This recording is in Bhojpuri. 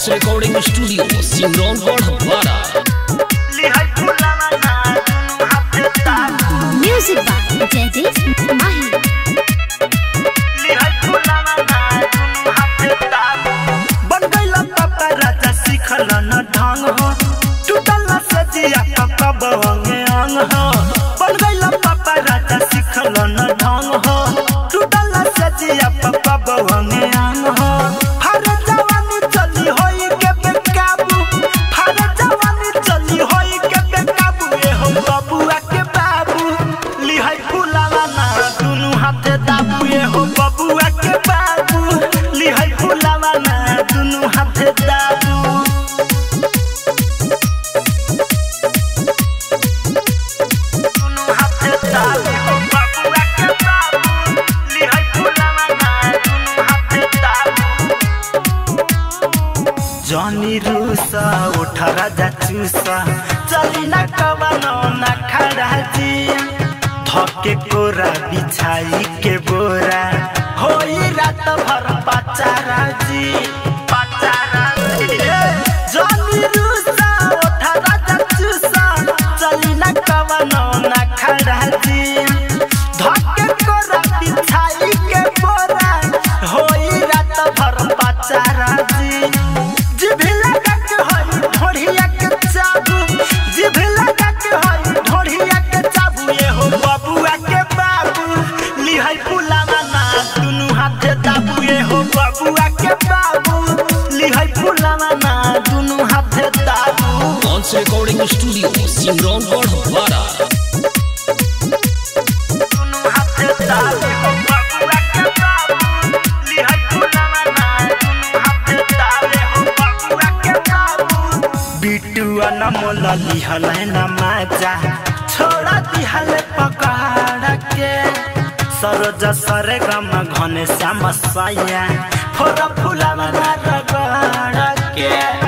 Bounce Recording Studio, Simron Wadhwara. Music by Jaideep Mahi. बन गइला पापा राजा सिखल न ढंग हो टूटल न सजिया पापा बवंगे अंग हो बन गइला पापा राजा सिखल न ढंग हो टूटल न सजिया पापा बवंगे अंग हो हर जवानी चली होई के बेकाबू हर जवानी चली होई के बेकाबू ए हो बबुआ के बाबू लिहै फुलावा ना दुनु हाथे दाबू ए हो बबुआ के बाबू लिहै फुलावा ना दुनु हाथे दाबू दुनु हाथे दाबू ए हो बबुआ के बाबू लिहै फुलावा ना दुनु हाथे दाबू जनी रूसा उठ राजा चूसा चली न कवनो न खड़ा जी धके कोरा बिछाई के बोरा होई रात भर पचारा जी पचारा जी जनी रूसा उठ राजा चूसा चली न कवनो न खड़ा जी धके कोरा बिछाई के बोरा होई रात भर पचारा जी जिभी लगा के हई ढोढ़िया के चाबू जिभी लगा के हई ढोढ़िया के चाबू ये हो बबुआ के बाबू लिहई फुलावा ना दुनु हाथे दाबू ये हो बबुआ के बाबू लिहई फुलावा ना दुनु हाथे दाबू Bounce Recording Studio, Simron Wadhwara. दुनु हाथे दाबू हो बबुआ के बाबू लिहई फुलावा ना दुनु हाथे दाबू हो बबुआ के बाबू बिटुआ न मोला लिहल न माजा छोड़ा दिहल पकड़ के सरोज सरे गम घने श्याम सैया फोर फुलावा न रगड़ के